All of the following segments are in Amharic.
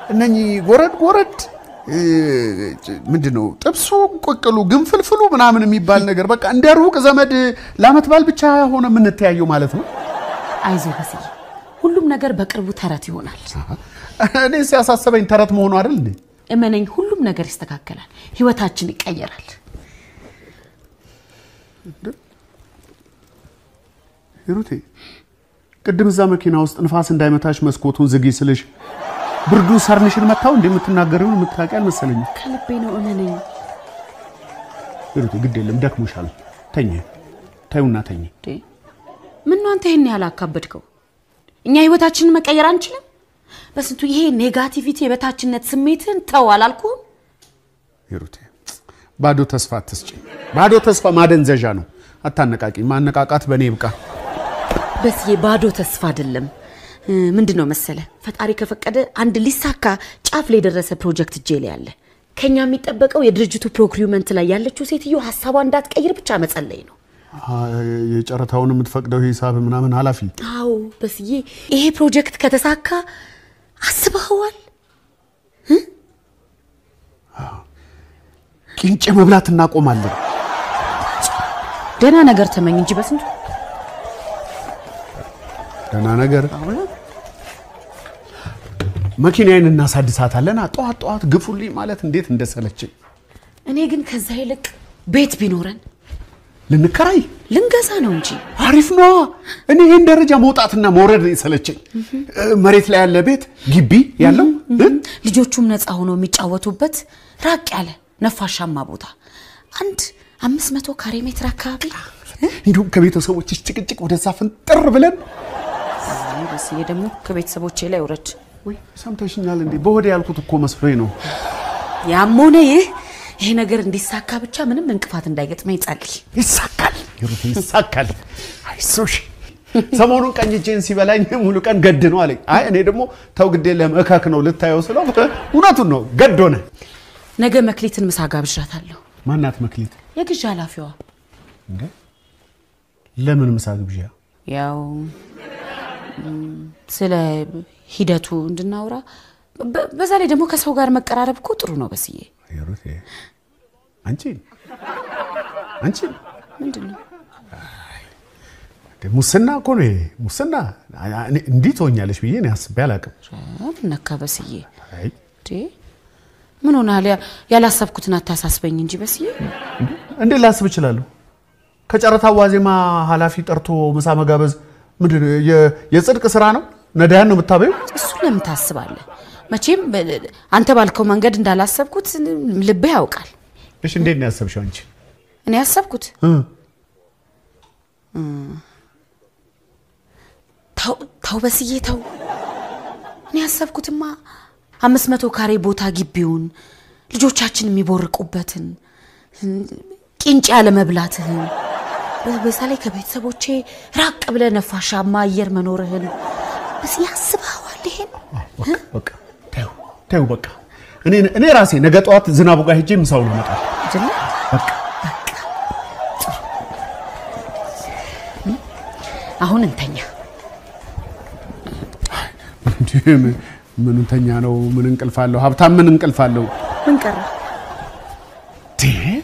እነኚህ ጎረድ ጎረድ እ፣ ምንድን ነው ጥብሱ፣ ቅቅሉ፣ ግንፍልፍሉ ምናምን የሚባል ነገር በቃ እንደ ሩቅ ዘመድ ለአመት በዓል ብቻ ሆነ የምንተያየው ማለት ነው። አይዞ በስዬ፣ ሁሉም ነገር በቅርቡ ተረት ይሆናል። እኔ ሲያሳሰበኝ ተረት መሆኑ አይደል እንዴ? እመነኝ፣ ሁሉም ነገር ይስተካከላል። ህይወታችን ይቀየራል። ሂሩቴ ቅድም እዛ መኪና ውስጥ ንፋስ እንዳይመታሽ መስኮቱን ዝጊ ስልሽ ብርዱ ሰርንሽን መታው እንደምትናገሪውን የምታውቂ አልመሰለኝም። ከልቤ ነው። እመነኝ። ሂሩቴ ግድ የለም ደክሞሻል። ተኝ ተይውና ተኝ። እንዴ ምን ነው አንተ ይሄን ያህል አካበድከው? እኛ ህይወታችንን መቀየር አንችልም? በስንቱ ይሄ ኔጋቲቪቲ የበታችነት ስሜትን ተው አላልኩም? ሂሩቴ ባዶ ተስፋ አትስጪኝ። ባዶ ተስፋ ማደንዘዣ ነው። አታነቃቂ። ማነቃቃት በእኔ ይብቃ። በስዬ ባዶ ተስፋ አይደለም። እ፣ ምንድን ነው መሰለ ፈጣሪ ከፈቀደ አንድ ሊሳካ ጫፍ ላይ የደረሰ ፕሮጀክት እጄ ላይ አለ። ከኛ የሚጠበቀው የድርጅቱ ፕሮክሪውመንት ላይ ያለችው ሴትዮ ሀሳቧ እንዳትቀይር ብቻ መጸለይ ነው። የጨረታውን የምትፈቅደው ሂሳብ ምናምን ኃላፊ አዎ በስዬ ይሄ ፕሮጀክት ከተሳካ አስበኸዋል? ቂንጬ መብላት እናቆማለን። ደህና ነገር ተመኝ እንጂ በስንቱ ደህና ነገር መኪናዬን እናሳድሳታለን። ጠዋት ጠዋት ግፉልኝ ማለት እንዴት እንደሰለችኝ። እኔ ግን ከዛ ይልቅ ቤት ቢኖረን ልንከራይ ልንገዛ ነው እንጂ አሪፍ ነዋ። እኔ ይህን ደረጃ መውጣትና መውረድ ነው የሰለቸኝ። መሬት ላይ ያለ ቤት ግቢ ያለው እ? ልጆቹም ነፃ ሆኖ የሚጫወቱበት ራቅ ያለ ነፋሻማ ቦታ አንድ አምስት መቶ ካሬ ሜትር አካባቢ እንዲሁም ከቤተሰቦችሽ ጭቅጭቅ ወደዛ ፍንጥር ብለን አይ በስዬ ደግሞ ከቤተሰቦቼ ላይ ውረድ። ወይ ሰምተሽኛል እንዴ? በሆዴ ያልኩት እኮ መስሎኝ ነው። ያም ሆነ ይህ ይሄ ነገር እንዲሳካ ብቻ ምንም እንቅፋት እንዳይገጥመኝ ጸልይ። ይሳካል፣ ሂሩቴ ይሳካል። አይዞሽ። ሰሞኑን ቀኝ እጄን ሲበላኝ ሙሉ ቀን ገድ ነው አለኝ። አይ እኔ ደግሞ ተው ግድ የለም እከክ ነው ልታየው ስለው እውነቱን ነው ገድ ሆነ። ነገ መክሊትን ምሳ ጋብዣታለሁ። ማናት መክሊት? የግዢ ኃላፊዋ እንዴ ለምን ምሳ ግብዣ? ያው ም፣ ስለ ሂደቱ እንድናወራ በ- በዛ ላይ ደግሞ ከሰው ጋር መቀራረብ እኮ ጥሩ ነው። በስዬ ሂሩቴ አንቺ አንቺ ምንድን ነው ሙስና እኮ ነው ይሄ ሙስና። እኔ እንዲህ ትሆኛለሽ ብዬ እኔ አስቤ አላውቅም። ምን ነካ በስዬ? አይ እንዴ ምን ሆናል? ያ- ያላሰብኩትን አታሳስበኝ እንጂ በስዬ። እንዴት ላስብ እችላለሁ? ከጨረታ ዋዜማ ኃላፊ ጠርቶ ምሳ መጋበዝ ምንድን ነው? የ- የጽድቅ ስራ ነው? ነዳያን ነው የምታበዩ? እሱን ለምን ታስባለህ? መቼም በ- አንተ ባልከው መንገድ እንዳላሰብኩት ልብህ ያውቃል። እሺ እንዴት ነው ያሰብሽው አንቺ? እኔ ያሰብኩት እ? ተው ተው በስዬ ተው። እኔ ያሰብኩትማ አምስት መቶ ካሬ ቦታ ግቢውን ልጆቻችን የሚቦርቁበትን ቂንጭ ያለመብላትህን በ- በዛ ላይ ከቤተሰቦቼ ራቅ ብለ ነፋሻማ አየር መኖርህን በስዬ ያስበዋል። ይሄን በቃ በቃ ተይው ተይው በቃ እኔ እኔ ራሴ ነገ ጠዋት ዝናቡ ጋር ሄጄ ምሳውን እመጣለሁ። አይደለ? በቃ አሁን እንተኛ። እንዴ ምን- ምን እንተኛ ነው? ምን እንቅልፍ አለው? ሀብታም ምን እንቅልፍ አለው? ምን ቀረ? ዴ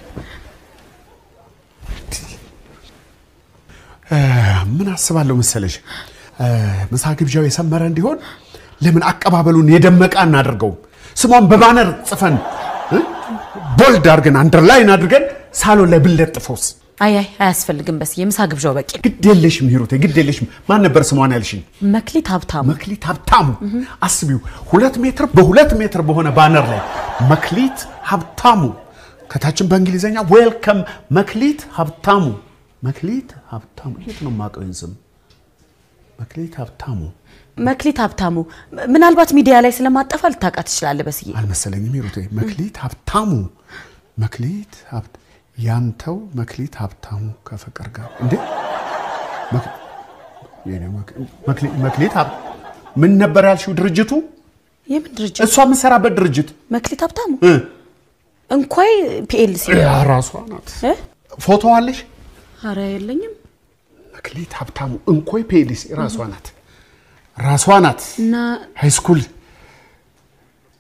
እ፣ ምን አስባለሁ መሰለሽ እ፣ ምሳ ግብዣው የሰመረ እንዲሆን ለምን አቀባበሉን የደመቀ አናደርገውም? ስሟን በባነር ጽፈን እ፣ ቦልድ አድርገን አንደርላይን አድርገን ሳሎን ላይ ብንለጥፈውስ? አይ አይ አያስፈልግም በስዬ፣ ምሳ ግብዣው በቂ ነው። ግድ የለሽም ሂሩቴ፣ ግድ የለሽም። ማን ነበር ስሟን ያልሽኝ? መክሊት ሀብታሙ መክሊት ሀብታሙ። አስቢው፣ ሁለት ሜትር በሁለት ሜትር በሆነ ባነር ላይ መክሊት ሀብታሙ፣ ከታችን በእንግሊዝኛ ዌልከም መክሊት ሀብታሙ። መክሊት ሀብታሙ፣ የት ነው የማውቀው ይህን ስም? መክሊት ሀብታሙ መክሊት ሀብታሙ ምናልባት ሚዲያ ላይ ስለማጠፋ ልታውቃት ትችላለህ በስዬ። አልመሰለኝም ሂሩቴ። መክሊት ሀብታሙ፣ መክሊት ሀብት ያንተው መክሊት ሀብታሙ ከፍቅር ጋር እንዴ መክ- የኔ መክ- መክሊ- መክሊት ሀብ ምን ነበር ያልሽው ድርጅቱ? የምን ድርጅት? እሷ የምትሰራበት ድርጅት መክሊት ሀብታሙ እ እንኳይ ፒኤልሲ ያ ራሷ ናት። እ? ፎቶ አለሽ? አረ የለኝም። መክሊት ሀብታሙ እንኮይ ፔሊስ ራሷ ናት፣ ራሷ ናት። እና ሃይስኩል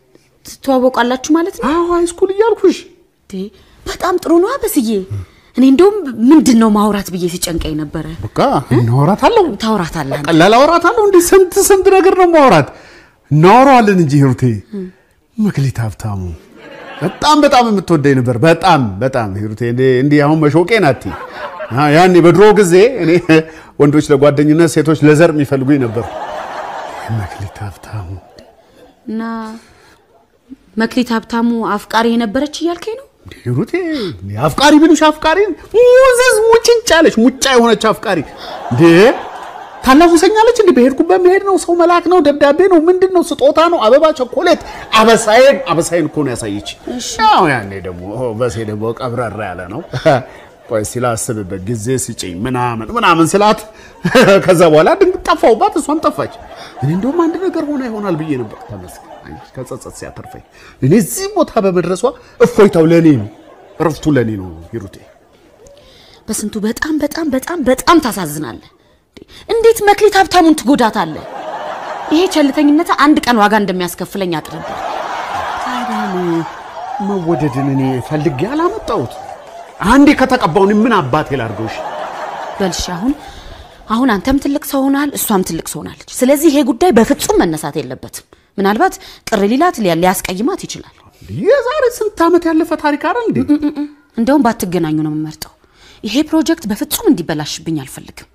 ትተዋወቃላችሁ ማለት ነው? አዎ ሃይስኩል እያልኩሽ እንዴ፣ በጣም ጥሩ ነው በስዬ። እኔ እንደውም ምንድን ነው ማውራት ብዬ ሲጨንቀኝ ነበረ። በቃ እናወራታለሁ። ታውራታለህ አንተ። ቀላል አወራታለሁ እንዴ? ስንት ስንት ነገር ነው ማውራት። እናወራዋለን እንጂ ሂሩቴ። መክሊት ሀብታሙ በጣም በጣም የምትወደኝ ነበር። በጣም በጣም ሂሩቴ። እንዴ- እንዲህ አሁን መሾቄ ናት። ያኔ በድሮ ጊዜ እኔ ወንዶች ለጓደኝነት ሴቶች ለዘር የሚፈልጉኝ ነበር። መክሊት ሀብታሙ እና መክሊት ሀብታሙ አፍቃሪ የነበረች እያልከኝ ነው? ሂሩቴ አፍቃሪ ብሉሽ አፍቃሪ ሙዝዝ ሙጭንጭ አለች ሙጫ የሆነች አፍቃሪ እንዴ ታላውሰኛለች እንዴ በሄድኩበት መሄድ ነው ሰው መላክ ነው ደብዳቤ ነው ምንድን ነው ስጦታ ነው አበባ ቸኮሌት አበሳዬን አበሳዬን እኮ ነው ያሳየች ያው ያኔ ደግሞ ኦ፣ በሴ ደግሞ ቀብረራ ያለ ነው ቆይ እስቲ ላስብበት ጊዜ ስጭኝ ምናምን ምናምን ስላት ከዛ በኋላ ድንግ ጠፋሁባት እሷም ጠፋች እኔ እንደውም አንድ ነገር ሆና ይሆናል ብዬ ነበር ተመስገን አይ፣ ከጸጸት ሲያተርፈኝ እኔ እዚህ ቦታ በመድረሷ እፎይታው ለእኔ ነው እረፍቱ ለእኔ ነው ሂሩቴ በስንቱ በጣም በጣም በጣም በጣም ታሳዝናለህ። እንዴት መክሊት ሀብታሙን ትጎዳታለህ? ይሄ ቸልተኝነት አንድ ቀን ዋጋ እንደሚያስከፍለኝ አጥርብህ። ታዲያ እኔ መወደድን እኔ ፈልጌ አላመጣሁት አንዴ ከተቀባውን ምን አባቴ ላድርገውሽ በልሽ አሁን አሁን አንተም ትልቅ ሰው ሆናል፣ እሷም ትልቅ ሰው ሆናለች። ስለዚህ ይሄ ጉዳይ በፍጹም መነሳት የለበትም። ምናልባት ቅር ሊላት ሊያ- ሊያስቀይማት ይችላል። የዛሬ ስንት ዓመት ያለፈ ታሪክ አይደል እንዴ እንደውም ባትገናኙ ነው የምመርጠው። ይሄ ፕሮጀክት በፍጹም እንዲበላሽብኝ አልፈልግም።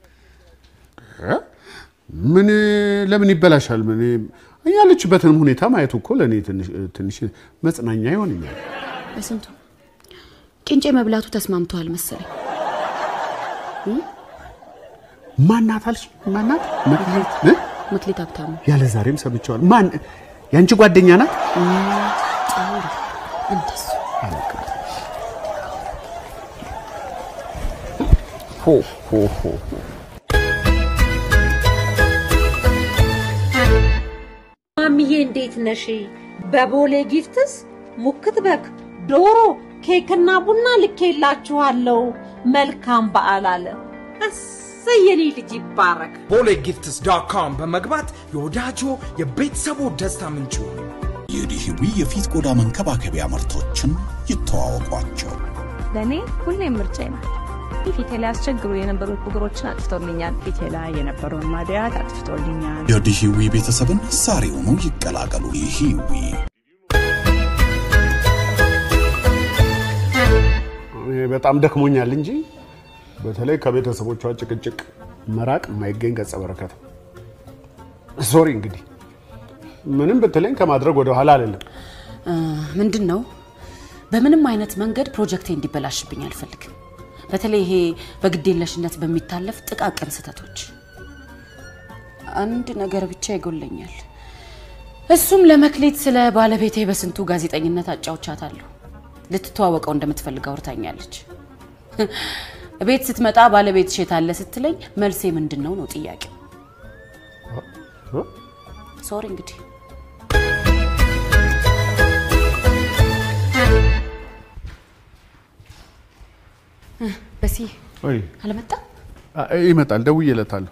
ምን ለምን ይበላሻል ምን ያለችበትንም ሁኔታ ማየቱ እኮ ለእኔ ትንሽ- ትንሽ መጽናኛ ይሆንኛል በስንቱ ቅንጬ መብላቱ ተስማምተዋል መሰለኝ። ማናት አልሽ ማናት መክሊት እ? መክሊት ሀብታሙ ያለ ዛሬም ሰምቼዋል ማን የአንቺ ጓደኛ ናት እንደሱ ሆ ሆ ሆ ማሚዬ እንዴት ነሽ? በቦሌ ጊፍትስ ሙክት በግ፣ ዶሮ፣ ኬክና ቡና ልኬላችኋለሁ። መልካም በዓል አለ። እሰይ የኔ ልጅ ይባረክ። ቦሌ ጊፍትስ ዶት ኮም በመግባት የወዳጆ የቤተሰቡ ደስታ ምንጭ ይሁኑ። የዲሂዊ የፊት ቆዳ መንከባከቢያ ምርቶችን ይተዋወቋቸው። ለእኔ ሁሌም ምርጫዬ ናት። ፊቴ ላይ ያስቸግሩ የነበሩ ብጉሮችን አጥፍቶልኛል። ፊቴ ላይ የነበረውን ማድያት አጥፍቶልኛል። የዲሂዊ ቤተሰብን ዛሬውኑ ይቀላቀሉ። ዲሂዊ እኔ በጣም ደክሞኛል እንጂ በተለይ ከቤተሰቦቿ ጭቅጭቅ መራቅ የማይገኝ ገጸ በረከት ነው። ሶሪ እንግዲህ ምንም ብትለኝ ከማድረግ ወደ ኋላ አይደለም። ምንድን ነው በምንም አይነት መንገድ ፕሮጀክቴ እንዲበላሽብኝ አልፈልግም። በተለይ ይሄ በግዴለሽነት በሚታለፍ ጥቃቅን ስህተቶች አንድ ነገር ብቻ ይጎለኛል። እሱም ለመክሊት ስለ ባለቤቴ በስንቱ ጋዜጠኝነት አጫውቻታለሁ። ልትተዋወቀው እንደምትፈልግ አውርታኛለች። ቤት ስትመጣ ባለቤትሽ የት አለ ስትለኝ መልሴ ምንድን ነው ነው ጥያቄው። ሶሪ እንግዲህ በሲ ወይ አልመጣም አ- ይመጣል፣ ደውዬለታለሁ።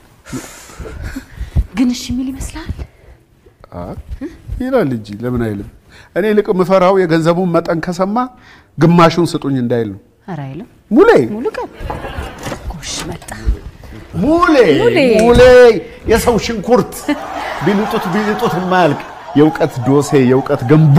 ግን እሺ የሚል ይመስላል። አ- ይላል እንጂ ለምን አይልም? እኔ ልቅ የምፈራው የገንዘቡን መጠን ከሰማ ግማሹን ስጡኝ እንዳይል ነው። ኧረ አይልም። ሙሌ ሙሉ ቀን ጎሽ መጣ። ሙሌ ሙሌ። ሙሌ የሰው ሽንኩርት ቢልጡት ቢልጡት የማያልቅ የእውቀት ዶሴ የእውቀት ገንቦ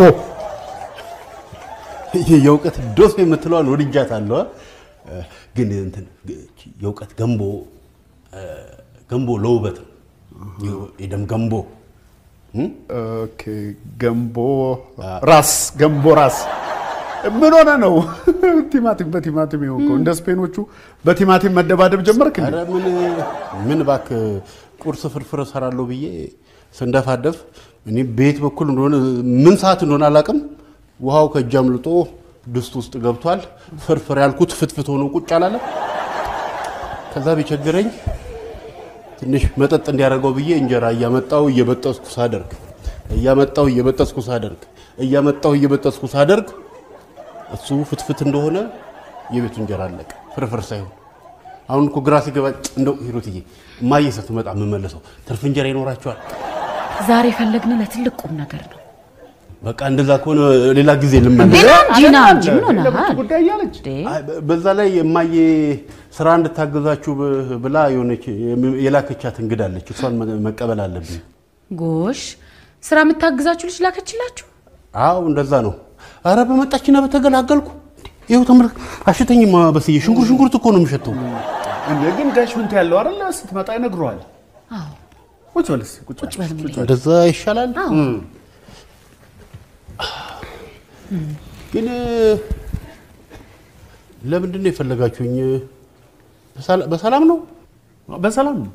ይሄ የእውቀት ዶሴ የምትለዋን ወድጃታለሁ። እ፣ ግን እንትን የእውቀት ገንቦ እ፣ ገንቦ ለውበት ነው። የደም ገንቦ ኦኬ፣ ገንቦ ራስ ገንቦ ራስ ምን ሆነ ነው? ቲማቲም በቲማቲም የሆንከው እንደ ስፔኖቹ በቲማቲም መደባደብ ጀመርክ እንዴ? ኧረ ምን ምን እባክህ ቁርስ ፍርፍር እሰራለሁ ብዬ ስንደፋደፍ እኔ ቤት በኩል እንደሆነ ምን ሰዓት እንደሆነ አላውቅም። ውሃው ከእጅ አምልጦ ድስት ውስጥ ገብቷል። ፍርፍር ያልኩት ፍትፍት ሆኖ ቁጭ አላለ። ከዛ ቢቸግረኝ ትንሽ መጠጥ እንዲያደርገው ብዬ እንጀራ እያመጣው እየበጠስኩ ሳደርግ እያመጣው እየበጠስኩ ሳደርግ እያመጣው እየበጠስኩ ሳደርግ እሱ ፍትፍት እንደሆነ የቤቱ እንጀራ አለቀ፣ ፍርፍር ሳይሆን። አሁን እኮ ግራ ሲገባ እንደው ሂሩትዬ እማዬ ስትመጣ የምመለሰው ትርፍ እንጀራ ይኖራቸዋል። ዛሬ የፈለግን ለትልቅ ቁም ነገር ነው። በቃ እንደዛ ከሆነ ሌላ ጊዜ ልመለስ። ሌላ እንጂ ና እንጂ ምን ሆነሃል? ለብርቱ ጉዳይ እያለች አይ፣ በ- በዛ ላይ የማየ ስራ እንድታገዛችሁ ብ- ብላ የሆነች የላከቻት እንግዳለች። እሷን መ- መቀበል አለብኝ። ጎሽ ስራ የምታግዛችሁ ልጅ ላከችላችሁ? አዎ እንደዛ ነው። አረ በመጣችና በተገላገልኩ። ይኸው ተመልክ፣ አሽተኝማ በስዬ ሽንኩር ሽንኩርት እኮ ነው የሚሸተው። እንደ ግን ጋሽ ምንቱ ያለው አይደለ ስትመጣ ይነግረዋል። አዎ ቁጭ በል እስኪ ቁጭ ቁጭ በል ሙሌ። እንደዛ ይሻላል። አዎ ግን ለምንድን ነው የፈለጋችሁኝ? በሰላ- በሰላም ነው በሰላም ነው።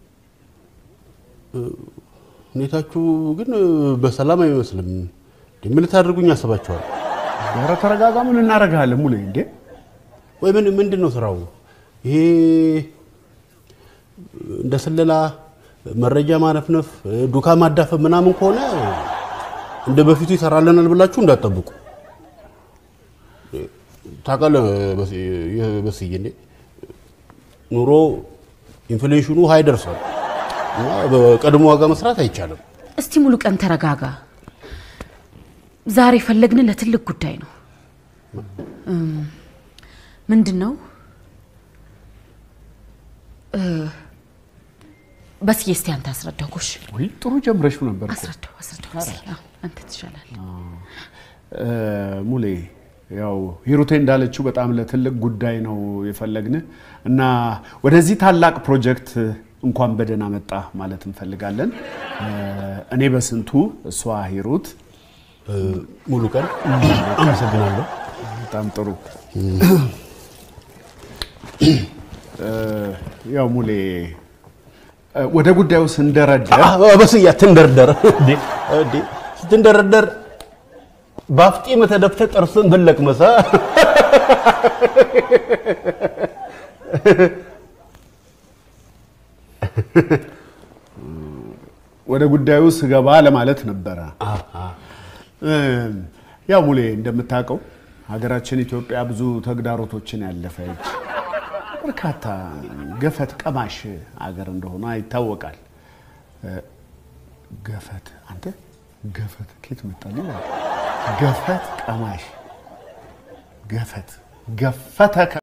ሁኔታችሁ ግን በሰላም አይመስልም። እንዴ፣ ምን ልታደርጉኝ አስባችኋል? ኧረ ተረጋጋ። ምን እናደርግሃለን ሙሌ? እንዴ ወይ ምን ምንድን ነው ስራው? ይሄ እንደ ስለላ መረጃ ማነፍነፍ፣ ዱካ ማዳፈን ምናምን ከሆነ እንደ በፊቱ ይሰራልናል ብላችሁ እንዳትጠብቁ። ታውቃለህ በስ- በስዬ እንዴ ኑሮ ኢንፍሌሽኑ ሀይ ደርሷል እና በቀድሞ ዋጋ መስራት አይቻልም። እስቲ ሙሉ ቀን ተረጋጋ። ዛሬ ፈለግን ለትልቅ ጉዳይ ነው። እም፣ ምንድን ነው እ፣ በስዬ እስቲ አንተ አስረዳው። ጎሽ ወይ ጥሩ ጀምረሽ ነበር እኮ። አስረዳው፣ አስረዳው። በስዬ። አዎ፣ አንተ ትሻላለህ። እ፣ ሙሌ ያው ሂሩቴ እንዳለችው በጣም ለትልቅ ጉዳይ ነው የፈለግን እና ወደዚህ ታላቅ ፕሮጀክት እንኳን በደህና መጣ ማለት እንፈልጋለን። እ፣ እኔ በስንቱ እሷ ሂሩት። ሙሉ ቀን አመሰግናለሁ። በጣም ጥሩ እ፣ ያው ሙሌ እ፣ ወደ ጉዳዩ ስንደረደር በስዬ አትንደርደር እንዴ! እንዴ! ስትንደረደር በአፍጢም ተደፍተህ ጥርስን ብለቅ መሳ ወደ ጉዳዩ ስገባ ለማለት ነበረ። እ፣ ያው ሙሌ እንደምታውቀው ሀገራችን ኢትዮጵያ ብዙ ተግዳሮቶችን ያለፈች በርካታ ገፈት ቀማሽ ሀገር እንደሆነ ይታወቃል። እ፣ ገፈት አንተ ገፈት ኬት መጣልኝ? ገፈት ቀማሽ ገፈት ገፈተ